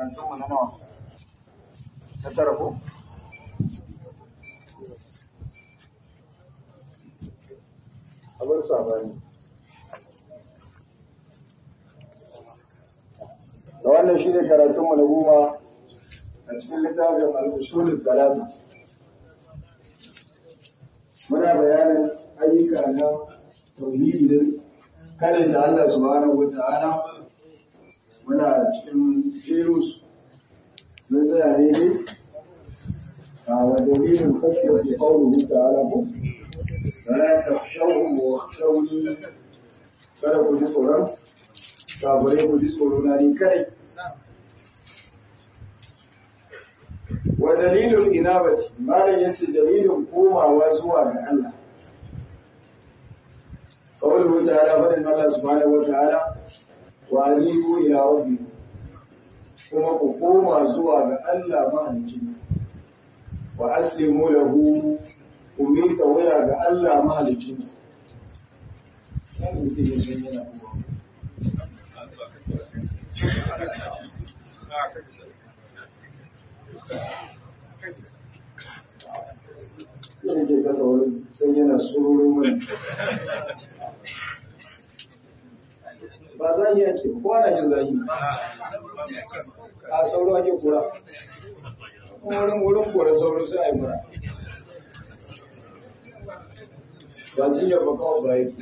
karatunmu na nawa ta tara ko abin sabani da wannan shi ne karatunmu na goma a cikin littafin al-usulul talata muna bayanin ayyuka na tauhidi da kada da Allah subhanahu wata'ala muna cikin jerus mun tsaya ne a wa dalilin kashiyar da qawluhu ta'ala ko la takhshawhum wa khshawni kada ku ji tsoron kafirai ku ji tsoro na ni kai wa dalilul inabati malam yace dalilin komawa zuwa ga Allah qawluhu ta'ala fadin Allah subhanahu wa ta'ala wa anibu ila rabbikum kuma ku koma zuwa ga Allah mahalicci wa aslimu lahu ku miƙa waya ga Allah mahalicci Yana ke kasa wani sai yana tsoron mai. Ba za yi yake, ko ana jin zayi. A sauro ake kura. Wurin wurin kora sauro sai a yi mura. Ba cinyar ba kawai ba yi.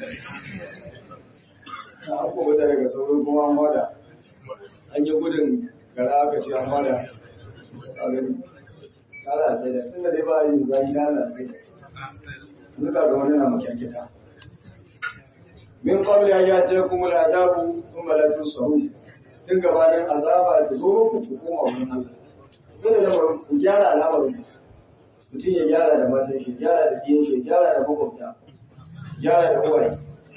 Na an kuma daga sauro kuma an wada. An yi gudun gara aka ce an wada. A gani. Kara sai da tunda dai ba yin zayi na na sai. Duka ga wani na makyankita. Min qabli an yatiyakum al-adabu thumma la tusarun. Din gabanin azaba da zo muku ku koma wurin Allah. Dole da ku gyara al'amarin. Mutum ya gyara da matan shi, gyara da diyan shi, gyara da makwabta, gyara da uwaye,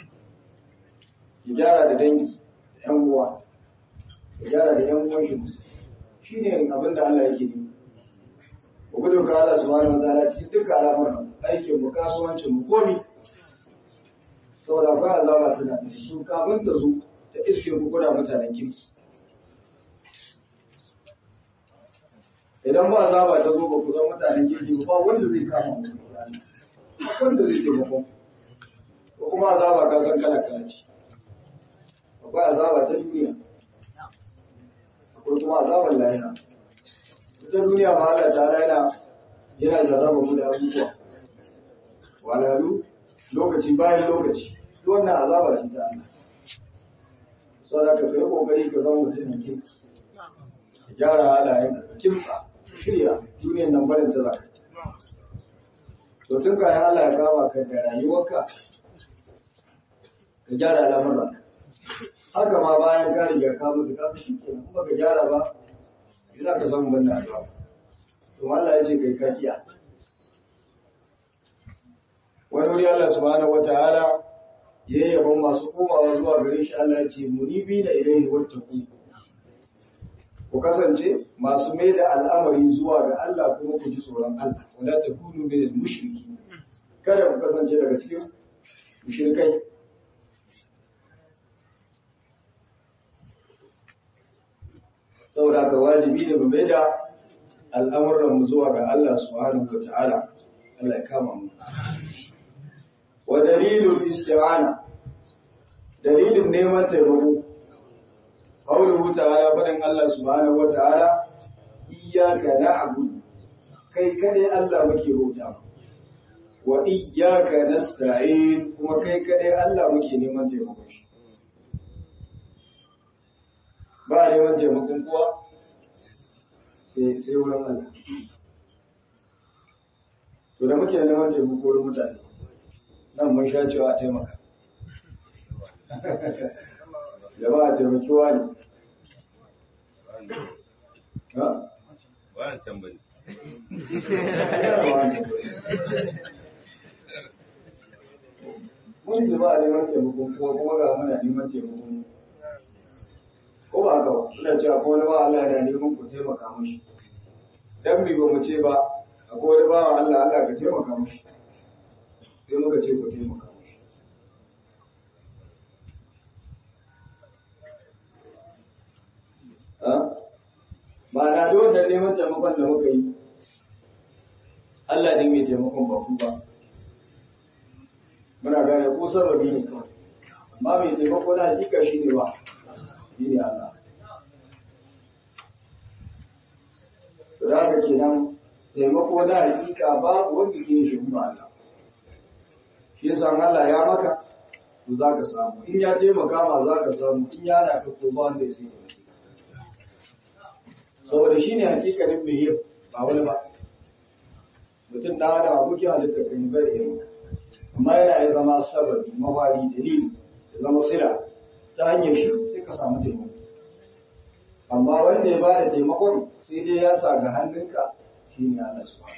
ya gyara da dangi, da ‘yan uwa, ya gyara da ‘yan uwan shi Shi ne abin da Allah yake yi. Ku gudu ka Allah subhanahu wa ta'ala cikin duka al'amuran aikin mu kasuwancin mu komi. Saboda akwai azaba tana da su kafin ta zo ta iske ku kuna mutanen kirki. Idan ba azaba ta zo ba ku zama mutanen kirki ba wanda zai kama mu. Ba wanda zai taimako. Ko kuma azaba ka san kala kala ce. Akwai azaba ta duniya. Akwai kuma azabar lahira. ita duniya ma Allah ta yana yana jarraba mu da abubuwa walalu lokaci bayan lokaci duk wannan azaba ce ta Allah saboda ka kai kokari ka zama mutum mai kirki ka gyara halayen ka kimtsa shirya duniyar nan barin ta zaka to tun kayan Allah ya kama ka da rayuwarka ka gyara al'amuran haka ma bayan ka riga ka mutu ka fi shi kenan kuma ka gyara ba ina ka samu wannan addu'a to Allah ya ce kai ka kiya wani wuri Allah subhanahu wataala ya yabon masu komawa zuwa gare shi Allah ya ce munibi na ilayhi wattaqu ku kasance masu mai da al'amari zuwa ga Allah kuma ku ji tsoron Allah wala takunu min al-mushriki kada ku kasance daga cikin mushrikai saboda ka wajibi ne mu mai da al'amuran mu zuwa ga Allah subhanahu wa ta'ala Allah ya kama mu wa dalilul isti'ana dalilin neman taimako qawluhu ta'ala fadan Allah subhanahu wa ta'ala iyyaka na'budu kai kadai Allah muke bauta wa iyyaka nasta'in kuma kai kadai Allah muke neman taimakon shi ba neman taimakon kowa sai wurin Allah. To da muke neman taimako wurin mutane, nan mun sha cewa a taimaka. Jama'a taimaki wani. Ha? Bayan can bane. Mun ji ba a neman taimakon kowa kuma ga muna neman taimakon ko ba haka ba ina cewa ko wani ba Allah yana neman ku taimaka mishi dan bi ba mu ce ba akwai wani ba Allah Allah ka taimaka mishi sai muka ce ku taimaka mishi ha ma'ana da wannan neman taimakon da muka yi Allah ne mai taimakon ba ku ba muna gane ko sababi ne kawai amma mai taimako na hakika shi ne ba shi ne Allah to da haka kenan taimako na hakika babu wanda ke shi ba Allah shi yasa Allah ya maka to za ka samu in ya taimaka ma za ka samu in ya na ka ko ba wanda ya sai saboda shi ne hakikanin mai yin ba wani ba mutum da da abokin halitta kan bai yin amma yana ya zama sababi mawari dalili ya zama sila ta hanyar shi sai ka samu taimako amma wanda ya bada taimakon sai dai ya sa ga hannunka shi ne Allah su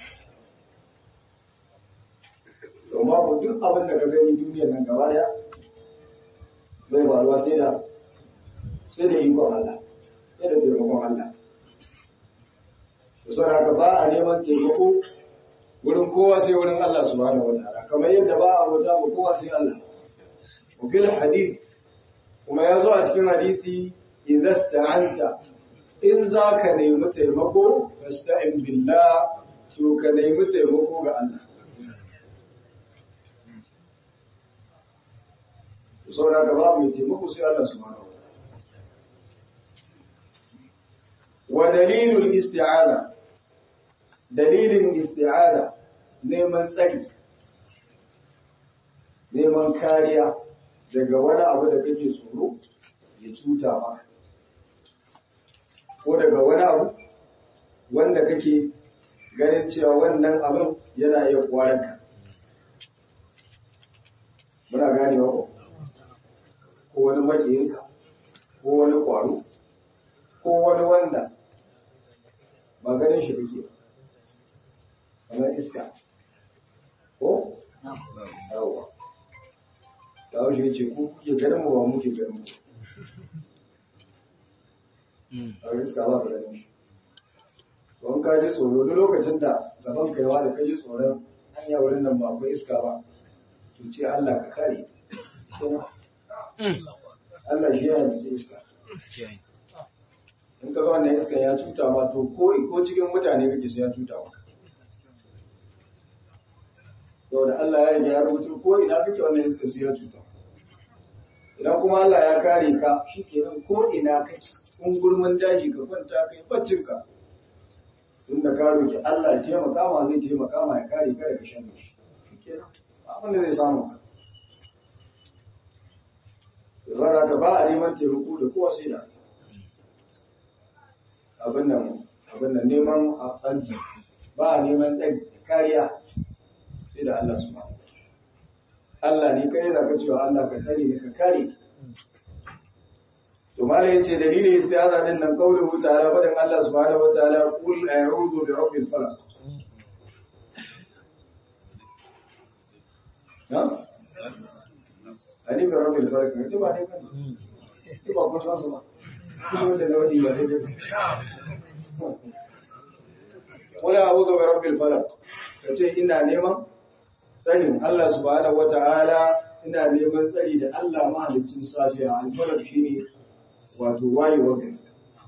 domin ku duk abin da ka gani duniyar nan gaba daya bai faruwa sai da sai da ikon Allah sai da taimakon Allah saboda haka ba a neman taimako wurin kowa sai wurin Allah subhanahu wa ta'ala kamar yadda ba a bauta ba kowa sai Allah wa fil hadith kuma ya zo a cikin hadisi idza sta'anta in za ka nemi taimako fasta'in billah to ka nemi taimako ga Allah saboda haka babu mai taimako sai Allah subhanahu wa ta'ala wa dalilul isti'ana dalilin isti'ada neman tsari neman kariya daga wani abu da kake tsoro ya cuta maka ko daga wani abu wanda kake ganin cewa wannan abin yana iya kwaranka muna ganewa ko ko wani makiyinka ko wani kwaro ko wani wanda ba ganin shi kake ba kamar iska ko? yawwa da hau shi ce ku kuke ganin mu ba muke ganin mu a iska ba ka ganin shi don ka ji tsoro duk lokacin da gaban kaiwa da ka ji tsoron hanya wurin nan ba akwai iska ba to ce Allah ka kare Allah shi yana da iska in ka ga wannan iska ya cuta ma to ko ko cikin mutane kake sai ya cuta maka saboda Allah ya riga ya rubuta ko ina kake wannan iska sai ya cuta idan kuma Allah ya kare ka shikenan ko ina kake kun gurman daji ka kwanta kai baccin ka inda ka roki Allah ya taimaka ma zai taimaka ma ya kare ka daga shan shi shikenan abin da zai samu ka da zara ka ba a neman taimako da kowa sai da abin nan abin nan neman a tsanki ba a neman tsari kariya sai da Allah su Allah ne kai da ka cewa Allah ka tsare ne ka kare to malai yace dalilin istiaza din nan kauluhu ta'ala fadan Allah subhanahu wataala qul a'udhu bi rabbil falaq ha ani bi rabbil falaq ne ba ne kan ne ba ko san su ba kuma da lawadi ba ne qul a'udhu bi rabbil falaq kace ina neman tsarin Allah subhanahu wata'ala ina neman tsari da Allah mahalicin safiya alfarar shi ne wato wayewar gari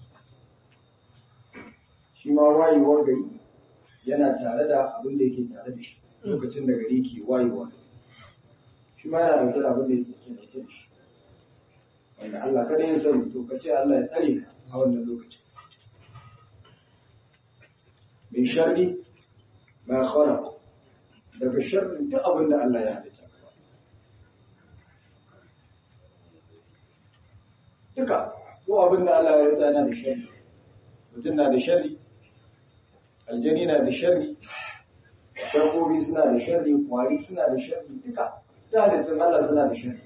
shi ma wayewar gari yana tare da abin da yake tare da shi lokacin da gari ke wayewa shi ma yana dauke da abin da yake dauke da shi wanda Allah kada ya sani to ka ce Allah ya tsare ka a wannan lokacin min sharri ma khalaqa daga sharrin duk abin da Allah ya halitta. Duka, ko abin da Allah ya halitta yana da sharri. Mutum na da sharri, aljani na da sharri, dabbobi suna da sharri, kwari suna da sharri, duka, da halittun Allah suna da sharri.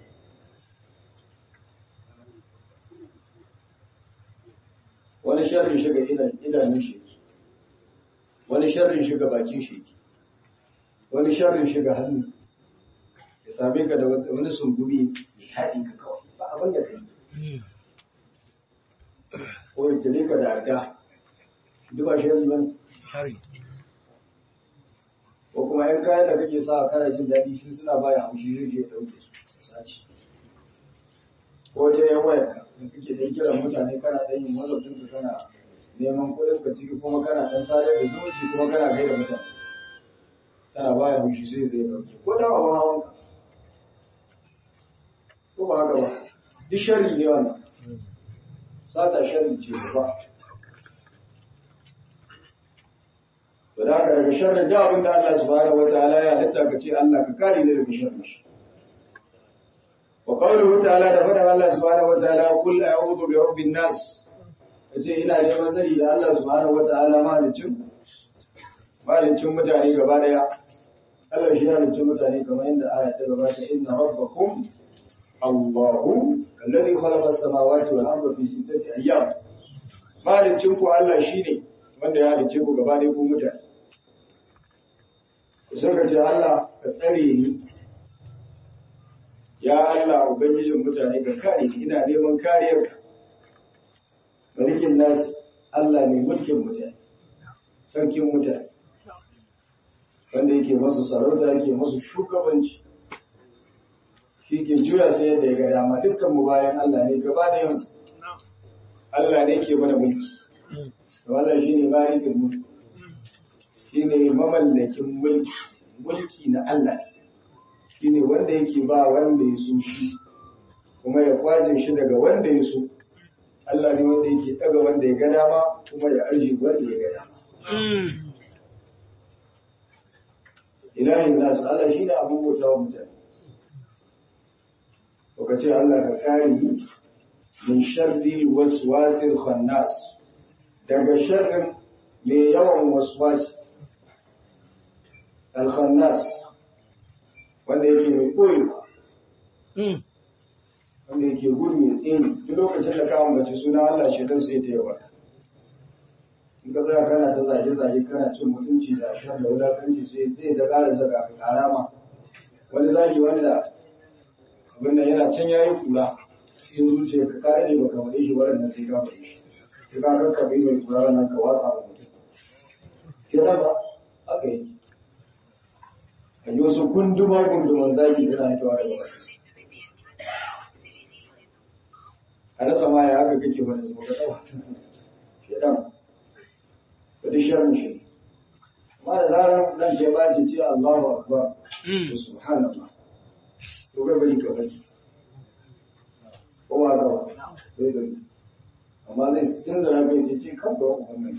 Wani sharrin shiga idanun shi wani sharrin shiga bakin shi wani sharrin shiga hannu ya same ka da wani sungumi ya haɗi ka kawai ba abin da kai ko ya tale ka da arga duk ba sharri ba ko kuma yan kayan da kake sa kana jin daɗi sun suna baya haushi zai je ya ɗauke su sace ko ta yan wayar ka da kake da kiran mutane kana ɗan yin wazafin ka kana neman kuɗin ka ciki kuma kana ɗan sadar da zumunci kuma kana gaida mutane tana baya hushi sai zai ɗauke ko da abin hawan ka ko ba haka ba duk sharri ne wannan sata sharri ce ba to da haka daga sharrin da abin da Allah subhanahu wataala ya halitta ka ce Allah ka kare ni daga sharrin shi wa qawluhu ta'ala da faɗin Allah subhanahu wataala qul a'udhu bi rabbin nas kace ina neman tsari da Allah subhanahu wataala malicin malicin mutane gaba daya Allah shi ya halicci mutane kamar yadda aya ta gabata inna rabbakum Allahu alladhi khalaqa as-samawati wal arda fi sittati ayyam malicin ku Allah shine wanda ya halicce ku gaba daya ku mutane to sai ka ce Allah ka tsare ni ya Allah ubangijin mutane ka kare ni ina neman kariyarka malikin nasu Allah ne mulkin mutane sarkin mutane wanda yake masu sarauta yake masu shugabanci shi ke jura sai yadda ya ga dama dukkan mu bayan Allah ne gaba da yau Allah ne ke mana mulki wannan shi ne malikin mulki shi ne mamallakin mulki mulki na Allah shi ne wanda yake ba wanda ya so shi kuma ya kwaje shi daga wanda ya so Allah ne wanda yake daga wanda ya ga dama kuma ya arji wanda ya ga dama. Ilahin nasu Allah shi ne abin bauta wa mutane. Baka ce Allah ka kare ni min sharri waswasil khannas daga sharrin mai yawan waswasi al-khannas wanda yake mai koyewa wanda yake gudu ya tsini duk lokacin da ka ambaci suna Allah shi dan sai ta yawa in ka tsaya kana ta zage zage kana cin mutunci da shan da wulakanci sai zai da ƙara zaka ka karama wani zagi wanda abin nan yana can yayi kula cikin zuciya ka kare ne baka wade shi wannan sai ka wade shi sai ka kakka bai mai kula wannan ka watsa wa mutum ke da ba aka yi a yi wasu gunduma gunduman zagi suna hitowa daga baki a rasa ma ya haka kake wani zuwa ga shedan da duk sharrin shi amma da zarar nan ke ba ce ce Allahu akbar to subhanallah to ga bari ka bari ko ba ga bai da amma zai tun da rabe ce ce kan ba wannan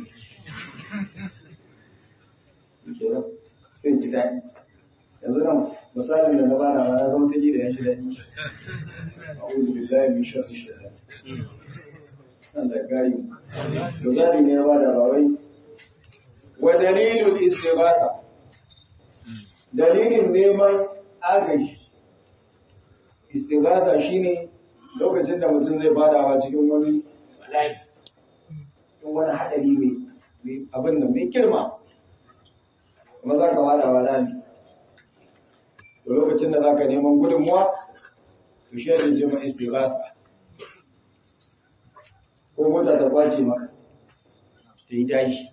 ke nan sai ji daɗi yanzu nan misalin da na bana ma na zama ta ji da ya shi daɗi a'udhu billahi min sharri shaitan Allah gari misali ne ba da bawai wa dalilul istighatha dalilin neman agaji istighatha shine lokacin da mutum zai badawa cikin wani bala'i cikin wani hadari mai abin nan mai girma kuma za ka badawa rami to lokacin da za ka neman gudunmuwa to shi ne jima istighatha ko mota ta kwace maka ta yi tashi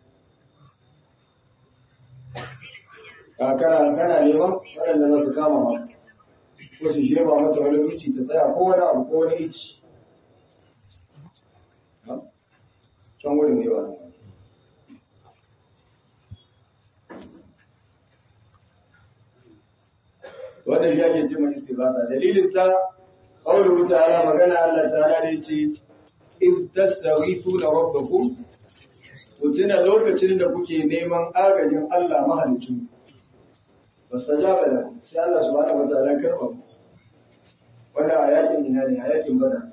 kakara kana neman waɗanda za su kama maka ko su sheba mata wani zuci ta tsaya ko wani abu ko wani ici can wurin ne wani wanda shi ake jima istighatha dalilin ta qawluhu ta'ala magana Allah ta'ala da yace in tastaghithuna rabbakum ku tuna lokacin da kuke neman agajin Allah mahalicin fastajaba da sai Allah subhanahu wa ta'ala karba ku wannan a yakin ina ne a yakin bada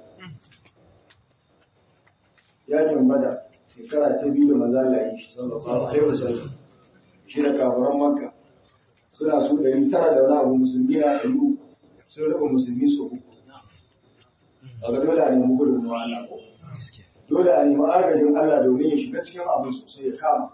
yakin bada shekara ta biyu da manzo Allah yi sallallahu alaihi wasallam shi da kafiran makka suna su ɗari tara da wani abu musulmi na ɗari sun raba musulmi su uku a ga dole a nemi gudunmawa Allah ko dole a nemi agajin Allah domin ya shiga cikin abin sosai ya kama.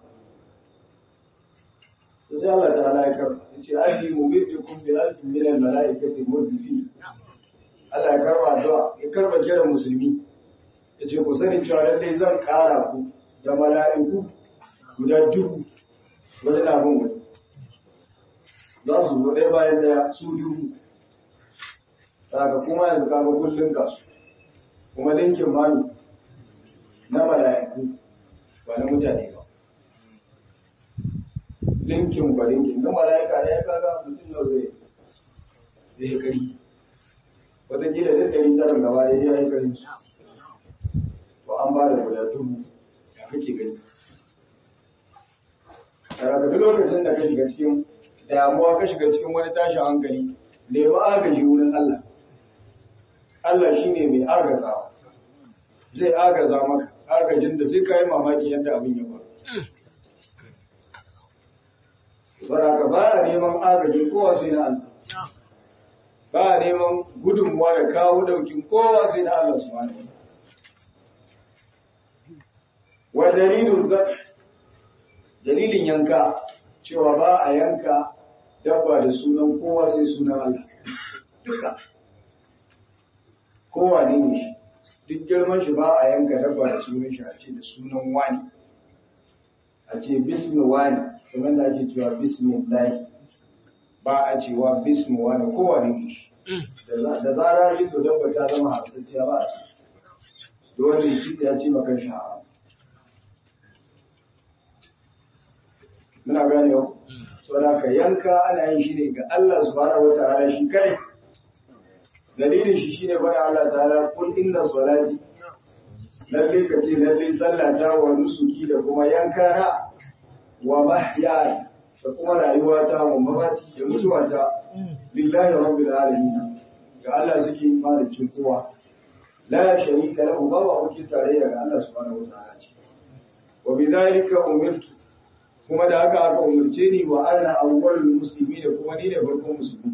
Da sai Allah ta ala ya karba, ya ce, Aji mu bi bi kun bi alfin milan mala'ikati murdifi. Allah ya karba addu'a, ya karba kiran musulmi. Ya ce, ku sani cewa lallai zan ƙara ku da mala'iku guda dubu wani labin wani. Za su zo ɗaya bayan ɗaya su dubu. Daga kuma yanzu kama kullum kasu. Kuma linkin manu na mala'iku ba na mutane ba linkin ba linkin na mala'ika ne ya kaga mutum na zai zai kari wataƙila duk ɗari tsarin gaba da ya yi kari su to an ba da guda dubu ya kake gani daga duk lokacin da ka shiga cikin damuwa ka shiga cikin wani tashin hankali nemi agaji wurin Allah Allah shi ne mai agazawa zai agaza maka agajin da sai ka yi mamaki yadda abin ya faru Saboda ba a neman agajin kowa sai na Allah. Ba a neman gudunmuwa da kawo daukin kowa sai na Allah su wani. Wa dalilin dalilin yanka cewa ba a yanka dabba da sunan kowa sai sunan Allah. Duka. Kowa ne ne shi. Duk girman shi ba a yanka dabba da sunan shi a ce da sunan wani. A ce bismi wani. kamar da ake cewa bismillah ba a cewa bismuwa da kowane ne da zara yi to dabba ta zama hasantacciya ba a ce dole shi ya ce maka sha'a muna gane yau saboda ka yanka ana yin shi ne ga Allah subhanahu wa ta'ala shi kai dalilin shi shine bada Allah ta'ala kul inna salati lalle ka ce lalle sallata wa nusuki da kuma yankana wa mahyaya da kuma rayuwata wa mamati da mutuwata lillahi rabbil alamin ga Allah suke malicin kowa la sharika lahu ba wa kuke tarayya ga Allah subhanahu wataala ce wa bidhalika umirtu kuma da haka aka umarce ni wa ana awwalul muslimin da kuma ni ne farkon musulmi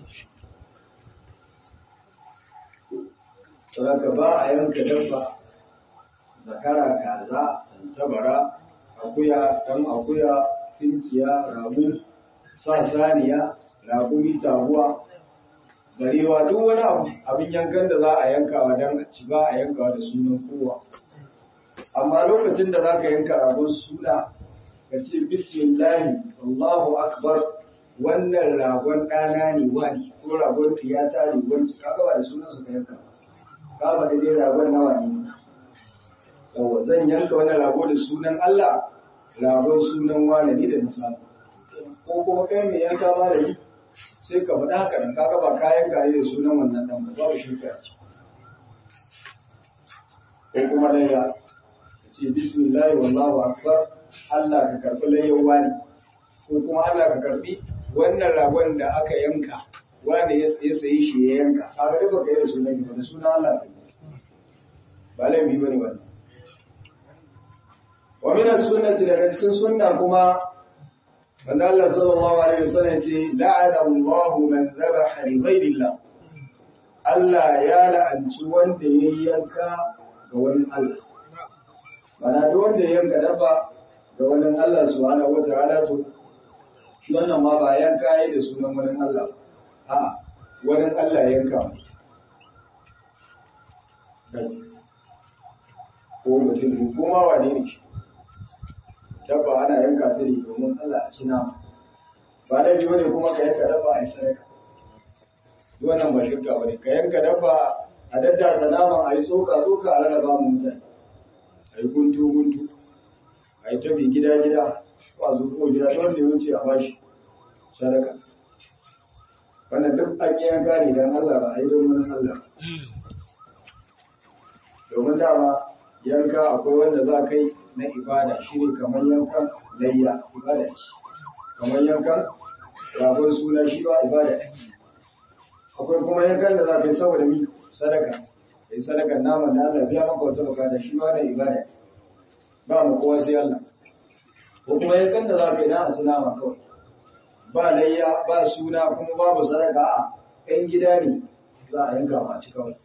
Saboda ba a yanka dabba zakara kaza tabara akuya dan akuya tinkiya rabu sa saniya raƙumi taguwa barewa duk wani abu abin yankan da za a yankawa dan a ci ba a yankawa da sunan kowa amma lokacin da za ka yanka ragon suna ka ce bismillahi allahu akbar wannan ragon ɗana ne wani ko ragon tiyata ne wani kaga ba da sunan su ka yanka ka ba da dai ragon nawa ne yawa zan yanka wani rago da sunan Allah ragon sunan walani da na samu ko kuma kai mai yanka malami sai ka faɗa haka nan kaga ba kayan kayi da sunan wannan dan ba babu shirka ce ko kuma layya ka ce bismillah wallahu akbar Allah ka karbi layyan wani ko kuma Allah ka karbi wannan ragon da aka yanka wani ya sayi shi ya yanka kaga duk baka yi da sunan ba da sunan Allah ba laifi bane wannan wa min as-sunnati daga cikin sunna kuma wanda Allah sallallahu alaihi wasallam ce la'ana Allahu man dhabaha li ghayri Allah Allah ya la'anci wanda ya yanka ga wani Allah mana duk wanda ya yanka dabba ga wani Allah subhanahu wataala to shi wannan ma ba yanka yayi da sunan wani Allah a wani Allah ya yanka ko mutum ko ma wane ne shi dabba ana yanka ta ne domin Allah a cina ba da biyu ne kuma ka yanka dabba a yi sadaka duk wannan ba shirka ba ne ka yanka dabba a daddasa naman a yi tsoka tsoka a rarraba mu mutane a yi guntu guntu a yi tabi gida gida ba zo ko gida ta wanda ya wuce a bashi sadaka wannan duk an yi yanka ne don Allah ba a yi don wani Allah domin dama yanka akwai wanda za ka yi na ibada shi ne kamar yankan layya ibada ce kamar yankan ragon suna shi ba ibada akwai kuma yankan da za ka yi saboda mi sadaka kai sadakan naman da Allah biya maka wata bukata shi ba da ibada ba mu kowa sai Allah ko kuma yankan da za ka yi na asu nama kawai ba layya ba suna kuma babu sadaka a ɗan gida ne za a yanka ma ci kawai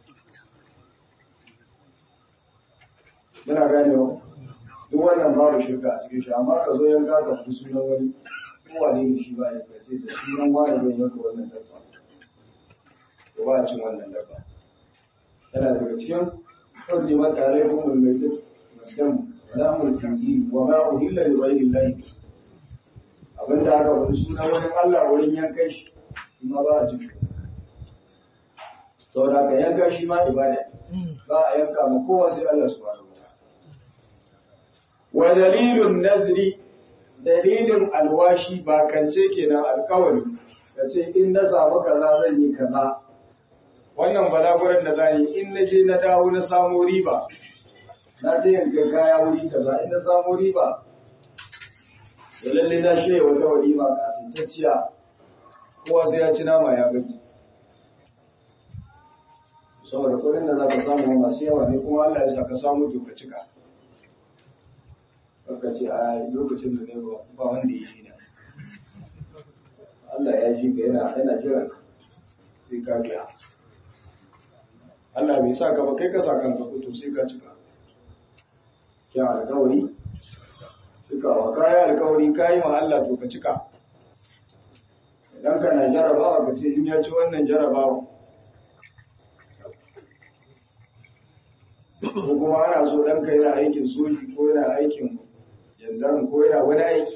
muna ganewa duk wannan babu shirka a cikin shi amma ka zo yanka ka fi sunan wani kowane ne shi ba ya kace da sunan wani zai yanka wannan dabba ko ba a cin wannan dabba yana daga cikin kawai ma tare ko mun mai duk muslim wala mulki wa ma uhilla li ghayri llahi abinda aka wani sunan wani Allah wurin yankan shi kuma ba a cikin saboda ka yanka shi ma ibada ba a yanka ma kowa sai Allah subhanahu wa dalilun nadri dalilin alwashi ba kance kenan alkawari ka ce in na samu kaza zan yi kaza wannan balaguran da zan yi in na je na dawo na samu riba na je yanka kaya wuri kaza in na samu riba da lalle na shirya wata walima kasintacciya kowa sai ya ci nama ya gaji saboda kudin da za ka samu masu yawa ne kuma Allah ya sa ka samu to ka cika ka ce a lokacin da ne ba wanda ya shi na Allah ya ji ka yana yana jiran sai ka biya Allah bai sa ka ba kai ka sa kanka ko to sai ka cika kyan alkawari cikawa kayi alkawari kayi ma Allah to ka cika idan kana jarabawa ka ce in ya ci wannan jarabawa ko kuma ana so ɗanka yana aikin soji ko yana aikin jandarmu ko yana wani aiki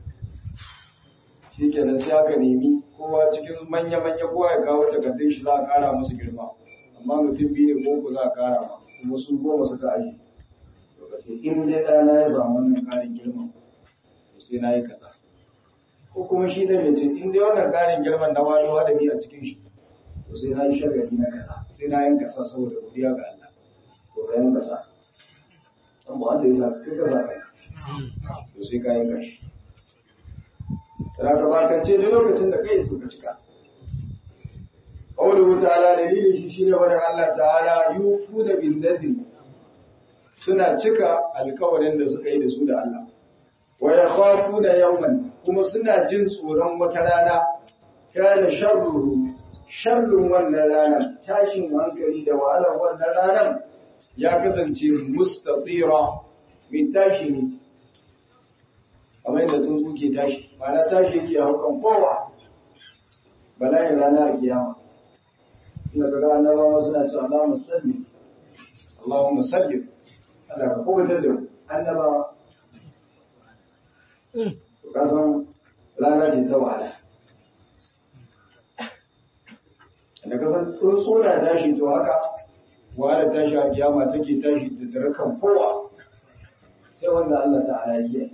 shi kenan sai aka nemi kowa cikin manya-manya kowa ya kawo takardun shi za a kara musu girma amma mutum biyu ne ko ku za a kara ma kuma su goma suka aji lokaci in dai ɗana ya samu wannan ƙarin girma to sai na yi kaza ko kuma shi ɗan ya ce in dai wannan ƙarin girman na wani wadabi a cikin shi to sai na yi shagali na kaza sai na yin kasa saboda godiya ga Allah to ka yin kasa an ba wanda ya sa kai kasa kai to sai ka yin kashi da ka bakance duk lokacin da kai to ka cika Qawluhu ta'ala dalilin shi shine wannan Allah ta'ala yufuna bin nadri suna cika alkawarin da suka yi da su da Allah. Wa yakhafuna yawman kuma suna jin tsoron wata rana kana sharruhu sharrun wannan ranar tashin hankali da wahalar wannan ranar ya kasance mustatira min tashi ne kamar yadda tsuntsu ke tashi ma'ana tashi yake haukan kowa bala'in ranar kiyama inda kaga annabawa suna cewa Allahumma salli Allahumma salli Allah ka kubutar da annabawa to ka san rana ce ta wahala da ka san tsuntsu na tashi to haka wahala tashi a kiyama take tashi da dare kan kowa sai wanda Allah ta'ala ya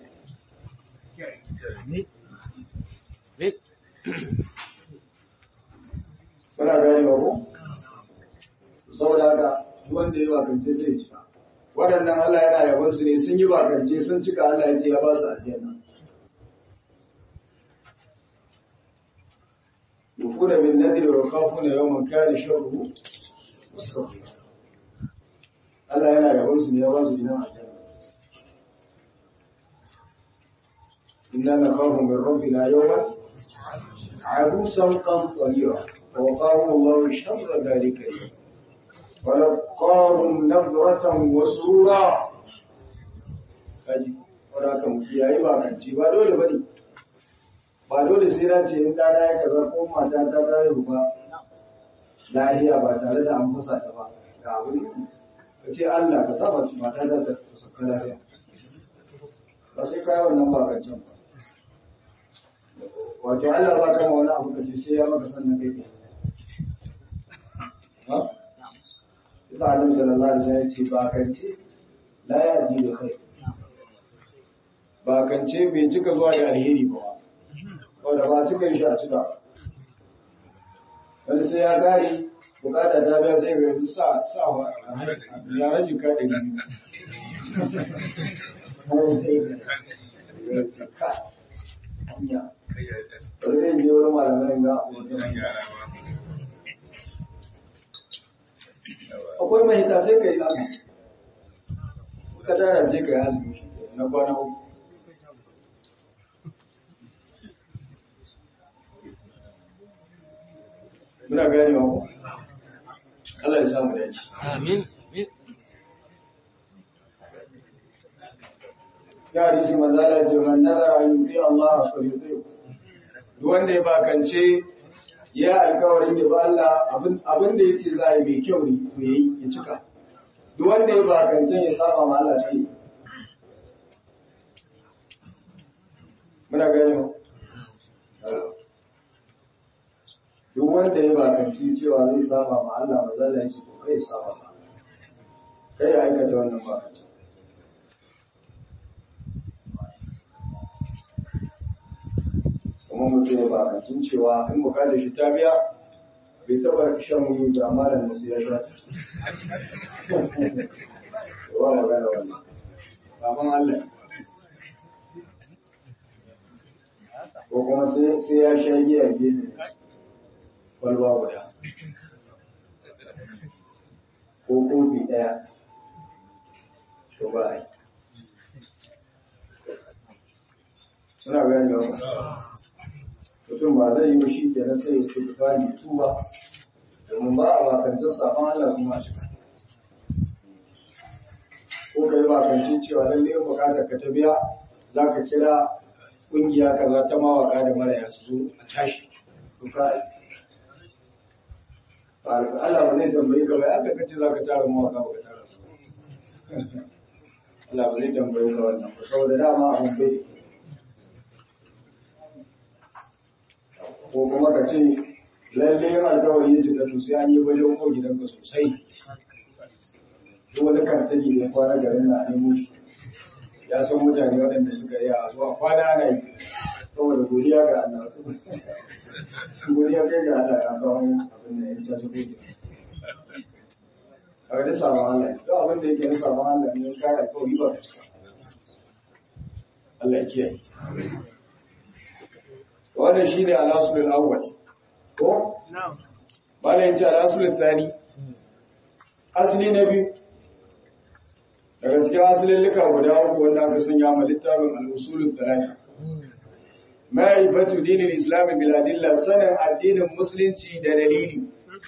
Kuna gani ba ko? Saboda haka duk wanda ya bakance sai ya cika. Waɗannan Allah yana yabon su ne sun yi bakance sun cika Allah ya ce ya ba su aljanna. Yufuna bin nadri wa khafuna yawman kana sharruhu mustaqim. Allah yana yabon su ne ya ba su gidan aljanna. Inna nakhafu min rabbina yawman عبوسا قمطريرا ووقاهم الله شر ذلك اليوم ولقاهم نظرة وسرورا kaji wadda mu kiyaye ba kanci ba dole bane ba dole sai na ce in dana ya kaza ko mata ta ta yi ba lahiya ba tare da an fasa ta ba ga wuri ka ce Allah ka sa mata ta ta saka lahiya ba sai kai wannan ba kancan ba wato Allah ba kama wani abu kace sai ya maka sannan kai ke ha Isa Annabi sallallahu alaihi wasallam ya ce ba kance la ya ji da kai ba kance bai cika zuwa da alheri ba wanda ba cika shi a cika wani sai ya gari bukata ta biya sai ga yanzu sa sa wa ya rajin ka da hanya Wani zai biyo wani malamai ga abokan Akwai mahita sai ka yi azumi. Ka tara sai ka yi azumi na kwana uku. Muna gane wa ku? Allah ya samu dace. Amin. Ya hadisi manzala ce man nazara yuti Allah fa yuti. Duk wanda ya bakance ya alkawarin ya ba Allah abin da yace za a yi mai kyau ne to yayi ya cika. Duk wanda ya bakance ya saba ma Allah sai. Muna gane mu. Duk wanda ya bakance cewa zai saba ma Allah manzala ya ce to kai saba ma. Kai ya aikata wannan bakance. kuma mutum ya bakantun cewa in bukatar shi ta biya bai taba shan wuyi da amalan da su ya sha wa magana wannan baban Allah ko kuma sai ya sha giya gefe kwalba guda ko kofi ɗaya to ba a yi suna gani da mutum ba zai yi ba shi kenan sai ya suka fari tuba domin ba a bakancin sabon Allah kuma a cika ko ka yi bakancin cewa lalle bukatar ka ta biya za ka kira ƙungiya kaza ta mawaka da maraya su zo a tashi to ka Allah ba zai tambayi ka ba ya ka kace za ka tara mawaka ba ka tara su Allah ba zai tambayi ka wannan ba saboda dama abin bai ko kuma ka ce lalle yin alkawari ya cika to sai an yi wajen ko gidanka sosai duk wani kartali da kwana garin na nemo shi ya san mutane waɗanda suka yi a zuwa kwana ana yi saboda godiya ga Allah godiya kai ga Allah ya kawo abin da ya ta su kai a ga sabon Allah duk abin da yake na sabon Allah ne kai alkawari ba ka cika Allah ya kiyaye wannan shi ne alasulul awwal ko? bala yace alasulul thani asali na biyu daga cikin asalin lika guda uku wanda aka sanya ma littafin al-usulul thalath ma'rifatu dinil islam bil adilla sanin addinin musulunci da dalili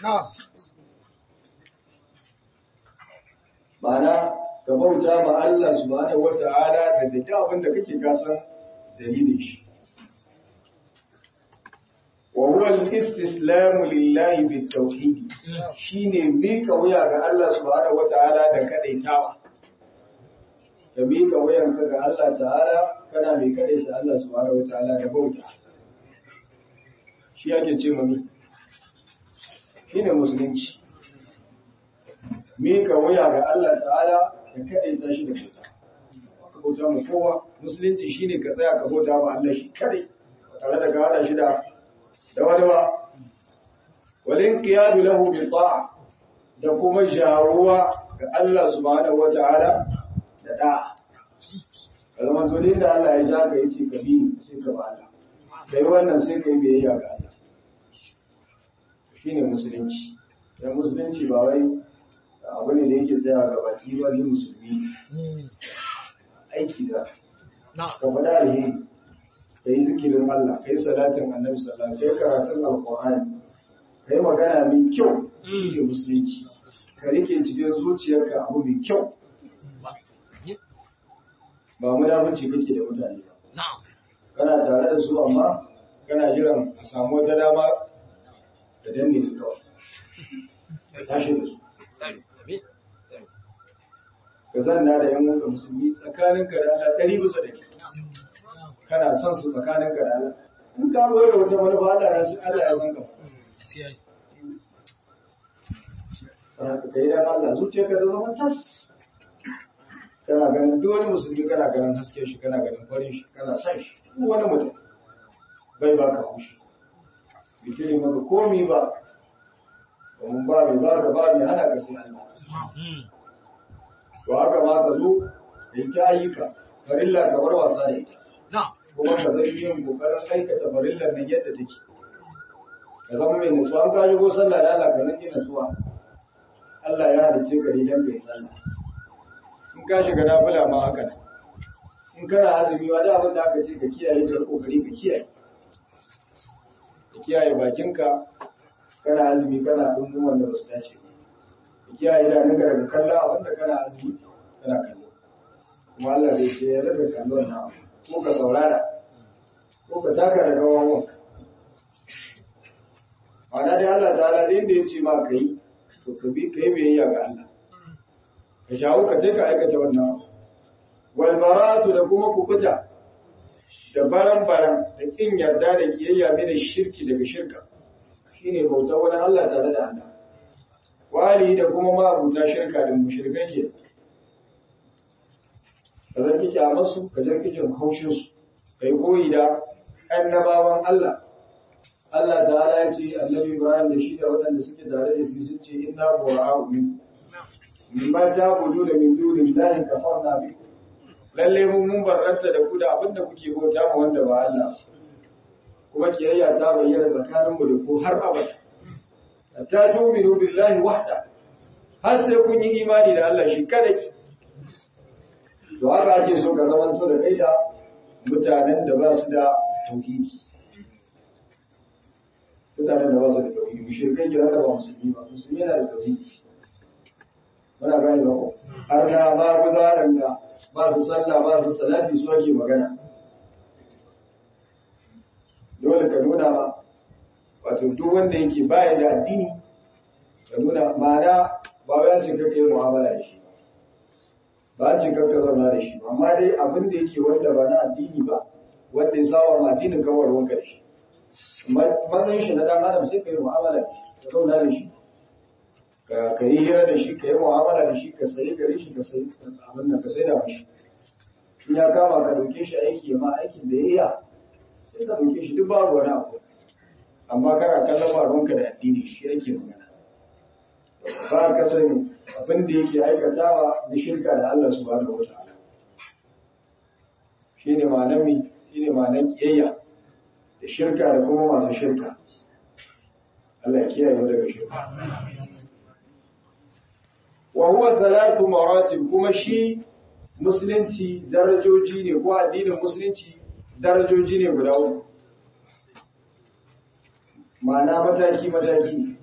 Ma'ana ka bauta ma Allah subhanahu wata'ala da duk abin da kake kasan dalilin shi وهو الاستسلام لله بالتوحيد shine mika wuya ga Allah subhanahu wataala da kadaitawa ka mika wuyan ka ga Allah ta'ala kana mai kadaita Allah subhanahu wataala da bauta shi yake ce mami shine musulunci mika wuya ga Allah ta'ala da kadaita shi da bauta ka bauta mu kowa musulunci shine ka tsaya ka bauta ma Allah shi kadai ba tare da ka hada shi da da wani ba walin qiyadu lahu bi ta'a da kuma jaruwa ga Allah subhanahu wata'ala da da'a kalman to da Allah ya ja ka yace ka bi sai ka ba Allah kai wannan sai kai biyayya ga Allah shine musulunci dan musulunci ba wai abu ne da yake tsaya ga baki ba ni musulmi aiki da ka faɗa alheri ka yi zikirin Allah ka yi salatin annabi sallallahu alaihi karatun alqur'ani ka yi magana mai kyau shi ne musulunci ka rike cikin zuciyarka abu mai kyau ba munafunci kake da mutane ba kana tare da su amma kana jiran a samu wata dama da danne su kawai tashi da su ka zanna da yan wanka musulmi tsakaninka da Allah ɗari bisa da kana son su tsakanin ka da Allah in ka boye da wata manufa Allah ya san Allah ya san ka kana ka kai dan Allah zuciyarka ta zama tas kana ganin duk wani musulmi kana ganin haske shi kana ganin farin shi kana son shi duk wani mutum bai ba ka hushi bitiri maka komi ba domin ba mai ba ka ba mai hana ka sai Allah to haka ma ka zo da ita ayyuka farilla ka bar wasa da ita kuma ka zai yin kokarin aikata farillar nan yadda take ka zama mai nutsuwa an kaji ko sallah da Allah ka nake nutsuwa Allah ya halice ka ne dan kai sallah in ka shiga nafila ma haka ne in kana azumi wa da abin da aka ce ka kiyaye ka kokari ka kiyaye ka kiyaye bakinka kana azumi kana dungun wanda ba su dace ka kiyaye da daga daga kallon abin da kana azumi kana kallo kuma Allah bai ce ya rasa kallon na ko ka saurara ko ka taka da gawan wanka ma'ana dai Allah ta ala da ya ce ma ka yi to ka bi ka yi biyayya ga Allah ka shawo ka je ka aikata wannan wal baratu da kuma kukuta da baran baran da kin yarda da kiyayya mai da shirki daga shirka shine bautar wani Allah tare da Allah wali da kuma ma'abuta shirka da mushrikai ke ka zan kike a masu ka zan kike haushin su kai koyi da annabawan Allah Allah ta'ala ya ce annabi Ibrahim da shi da waɗanda suke tare da su sun ce inna bura'u min mimma ta'budu da min dunillahi kafarna bi lalle mun mun barranta da ku da abinda kuke bauta ma wanda ba Allah kuma kiyayya ta bayyana tsakaninmu da ku har abada hatta tu'minu billahi wahda har sai kun yi imani da Allah shi kadai to haka ake so ka zamanto da kai da mutanen da ba su da tauhidi mutanen da ba su da tauhidi mushrikai kira da ba musulmi ba musulmi yana da tauhidi muna gane ba ko har na ba ku zaran da ba su sallah ba su salati su ake magana dole ka nuna ma wato duk wanda yake baya da addini ka nuna ma'ana ba wai ce kake yi mu'amala da shi ba ce kake zauna da shi ba amma dai abin da yake wanda ba na addini ba wanda ya sawa ma addinin kawar wanka da shi matsayin shi na dan adam sai ka yi mu'amala da shi ka zauna da shi ka yi hira da shi ka yi mu'amala da shi ka sayi gare shi ka sayi abin nan ka sai da mishi in ya kama ka dauke shi aiki ma aikin da ya iya sai ka dauke shi duk babu wani abu amma kana kallon baronka da addini shi yake magana ba ka sani abin da yake aikatawa na shirka da Allah subhanahu wa ta'ala shine ma'anar mi shine ma'anar kiyayya da shirka da kuma masu shirka Allah ya kiyaye mu daga shirka wa huwa thalathu maratib kuma shi musulunci darajoji ne ko addinin musulunci darajoji ne guda uku ma'ana mataki mataki ne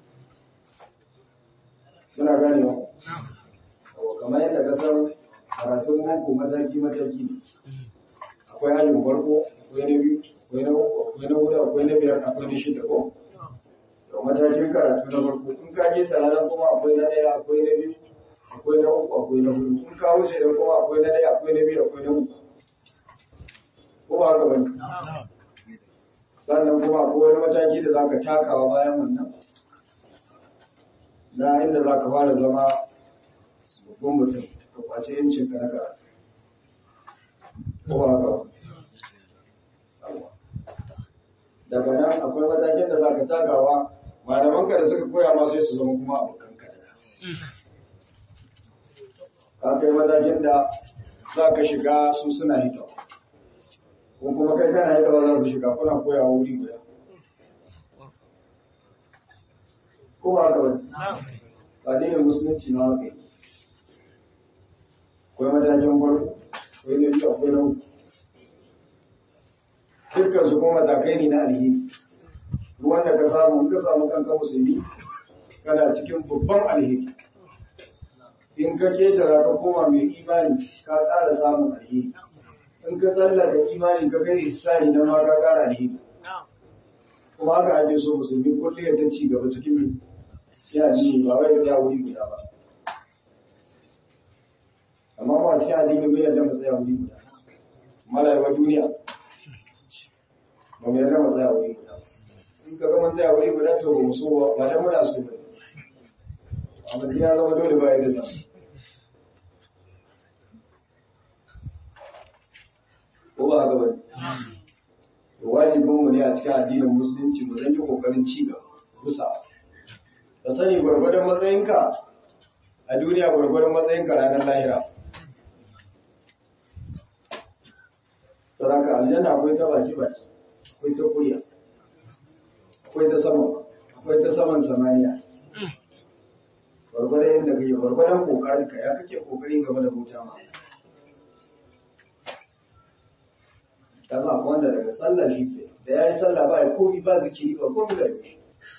suna gane wa kamar yadda ka san karatun boko mataki mataki ne akwai hajjin farko akwai na biyu akwai na uku akwai na hudu akwai na biyar akwai na shida ko to matakin karatu na farko in ka je talalan kuma akwai na ɗaya akwai na biyu akwai na uku akwai na hudu in ka wuce da kuma akwai na ɗaya akwai na biyu akwai na uku ko ba haka bane sannan kuma akwai wani mataki da za ka takawa bayan wannan na inda za ka fara zama babban mutum ka kwace yancin ka na karatu ko ba haka daga nan akwai matakin da za ka takawa malamanka da suka koya ma sai su zama kuma abokan ka ka kai matakin da za ka shiga su suna hitawa ko kuma kai kana hitawa za su shiga kuna koyawa wuri guda ko ba haka wani addinin musulunci na haka yake akwai matakin farko akwai na biyu akwai na uku dukkan su kuma matakai ne na alheri wanda ka samu in ka samu kanka musulmi kana cikin babban alheri in ka ketara ka koma mai imani ka ƙara samun alheri in ka tsallaka imani ka kai isani na ma ka ƙara alheri kuma haka ake so musulmi kullum ya ta ci gaba cikin yana ji ba wai ya wuri guda ba amma ba cikin addini bai yarda mu tsaya wuri guda malayewa duniya ba mu yarda mu tsaya wuri guda in ka ga mun tsaya wuri guda to ba mu so ba ba dan muna so ba amma ya zama dole ba yadda ta ko ba haka bane wajibin mu ne a cikin addinin musulunci mu zan yi kokarin ci gaba rusa ka sani gwargwadon matsayinka a duniya gwargwadon matsayinka ranar lahira saraka aljanna akwai ta baki baki akwai ta kuriya akwai ta sama akwai ta saman samaniya gwargwadon yadda kake gwargwadon kokarinka ya kake kokari game da bauta ma dan ma wanda daga sallah shi ke da yayi sallah ba ya komi ba zikiri ba komi da shi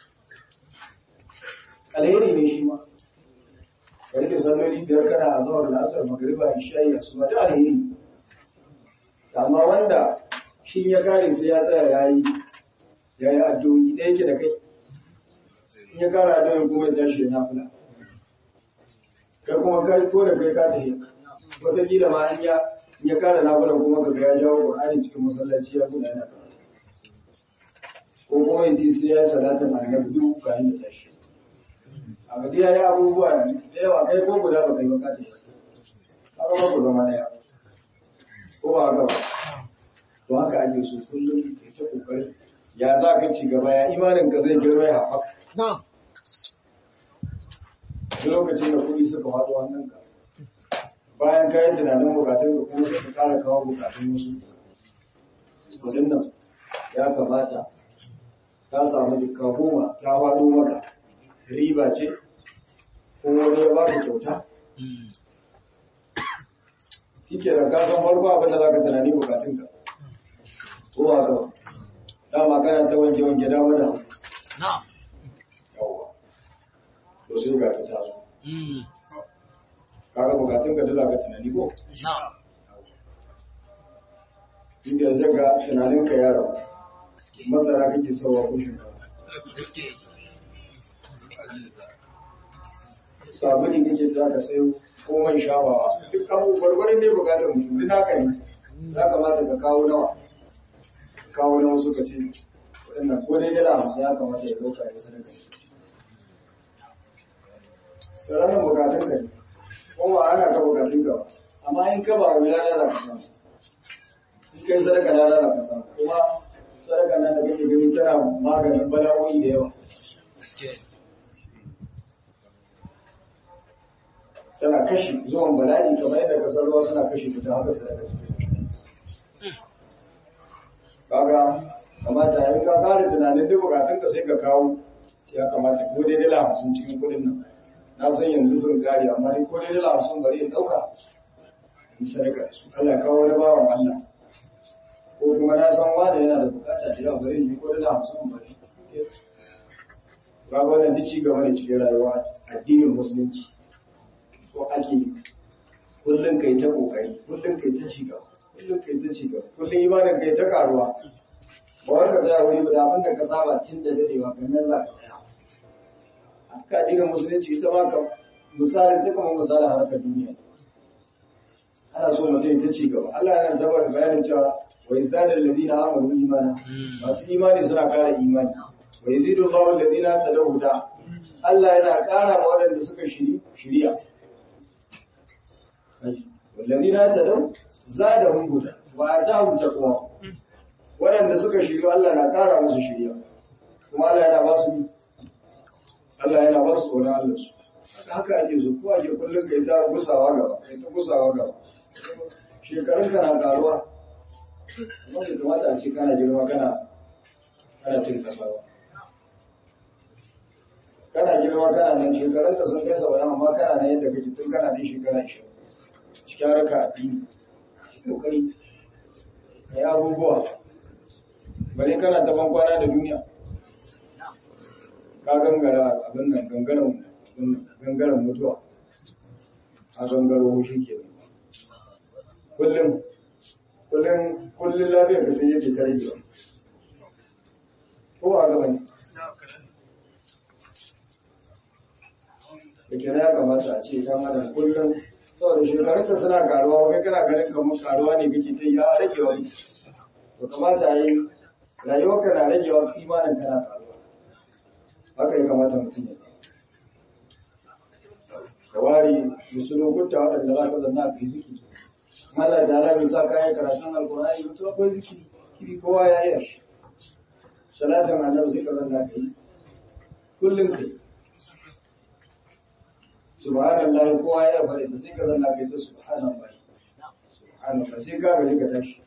alheri ne shi ma ka rike salloli biyar kana a zuwa lasar magariba isha'i asuba da alheri amma wanda shi ya kare sai ya tsaya yayi yayi addu'o'i da yake da kai in ya kara addu'o'i kuma ya tashi na fula kai kuma kai to da kai ka tafi wata kila ma an ya in ya kara na fula kuma kaga ya jawo Qur'ani cikin masallaci ya buɗe yana ko kuma yanzu sai ya salatin annabi duk kayan da tashi a gadi ya yi abubuwa da yawa kai ko guda ba kai ba kata haka ba ku zama daya ko ba haka ba to haka ake so kullum ka ta kokari ya za ka ci gaba ya imanin ka zai girma ya haɓaka na'am duk lokacin da kuɗi suka faɗo wannan ka bayan ka yi tunanin bukatun ka kuma suka ƙara kawo bukatun wasu kudin nan ya kamata ka samu jikka goma ta faɗo maka riba ce ko wani ya ba ka kyauta kike da kasan farko abin da za ka tunani bukatunka ko ba ka ba dama kana ta wanke wanke dama da hagu. na'am yawwa to sai ga ta taso kaga bukatunka da za ka tunani ko na'am inda zai ga tunaninka ya rabu masara kake sauwa ko shinkafa gaske sabuni kake za ka sayo ko man shafawa duk abu gwargwarin ne bukatar mutum duk haka ne za kamata ka kawo nawa kawo nawa suka ce waɗannan ko dai dala hamsin ya kamata ya ɗauka ya sadaka to ranar bukatun ka ne ko ba ana ka bukatun ka ba amma in ka ba wa lada za ka samu in kai sadaka lada za ka samu kuma sadaka nan da kake gani tana maganin bala'o'i da yawa gaske tana kashe zuwan bala'i kamar yadda kasar ruwa suna kashe ta haka sadaka kaga kamata in ka fara tunanin duk bukatun ka sai ka kawo ya kamata ko dai dala hamsin cikin kudin nan na san yanzu sun gari amma dai ko dai dala hamsin bari in dauka in sadaka da su Allah ya kawo wani bawan Allah ko kuma na san wani yana da bukata da yawa bari in yi ko dala hamsin bari kaga wannan duk ci gaba ne cikin rayuwa addinin musulunci ko ake kullum kai ta kokari kullum kai ta ci gaba kullum kai ta ci gaba kullum imanin kai ta karuwa ba wanda tsaya wuri ba da abin da ka saba tun da dadewa kan nan za ka tsaya haka addinin musulunci ita ma ka misali ta kama misalin harkar duniya ana so mutum ta ci gaba Allah yana zabar bayanin cewa wa izdadal ladina amanu imana masu imani suna kara imani wa yazidu Allahu alladina tadawu da Allah yana kara ma waɗanda suka shiri shiriya والذين اهتدوا زادهم هدى واتاهم تقوى waɗanda suka shirya Allah na ƙara musu shirya kuma Allah yana ba su Allah yana ba su tsoron Allah su haka ake so ko ake kullum kai ta gusawa gaba kai ta gusawa gaba shekarun ka na karuwa amma bai kamata a ce kana girma kana kana cin kasa ba kana girma kana nan shekarun ka sun kai sauran amma kana nan yadda kake tun kana nan shekara 20 cikin harka addini kokari ka yi abubuwa bari kana ta kwana da duniya ka gangara abin nan gangaren gangaren mutuwa a gangaro shi ke kullum kullum kullum lafiyar ka sai yake ta rage ko a gaba ne da ke ya kamata a ce ta adam kullum saboda shekarunta suna karuwa wai kana ganin kamar karuwa ne kake ta ya rage wani to kamata a yi rayuwarka na rage wa imanin kana karuwa haka ya kamata mutum ya ka ware musu lokuta waɗanda za ka zanna ka yi zikiri Allah da Allah bai sa kayan karatun alkur'ani mutum akwai zikiri kiri kowa ya yi shi salatin annabi sai ka zanna ka yi kullum ka yi subhanallah kowa ya faɗi da sai ka zanna kai ta subhanallah subhanallah sai ka gaji ka tashi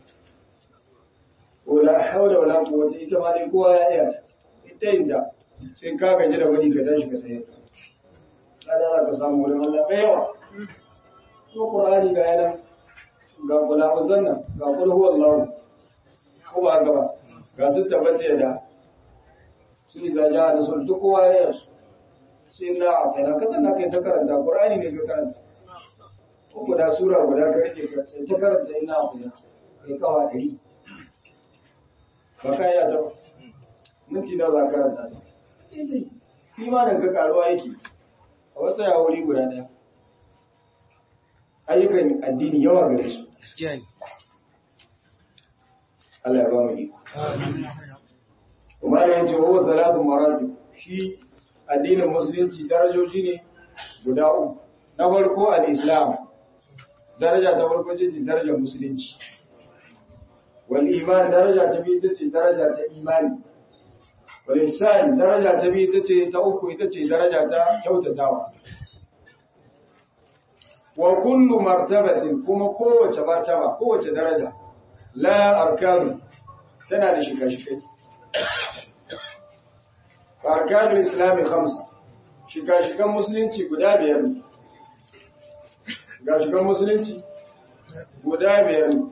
wala hawla wala quwwata ita ma dai kowa ya iya ta ita inda sai ka gaji da wani ka tashi ka tsaye kada za ka samu wurin Allah mai yawa ko qur'ani ga yana ga kula uzanna ga kul huwallahu ko ba haka ba ga sun tabbata da su da ja da sun duk kowa ya yi sai na a kai na kasan na kai ta karanta qur'ani ne ka karanta ko guda sura guda ka rike ka sai ta karanta ina a kai kai kawa dari ba ka ya ta minti na za ka karanta ta sai imanin ka karuwa yake a wata ya wuri guda daya ayyukan addini yawa gare su gaskiya ne Allah ya ba mu iko kuma ya ce wa salatu marati shi addinin musulunci darajoji ne guda uku na farko al-islam daraja ta farko ce ce darajar musulunci wal iman daraja ta biyu ita ce daraja ta imani wal ihsan daraja ta biyu ita ce ta uku ita ce daraja ta kyautatawa wa kullu martabatin kuma kowace martaba kowace daraja la arkanu tana da shika-shikai arkanul islami khamsa shika-shikan musulunci guda biyar ne shika-shikan musulunci guda biyar ne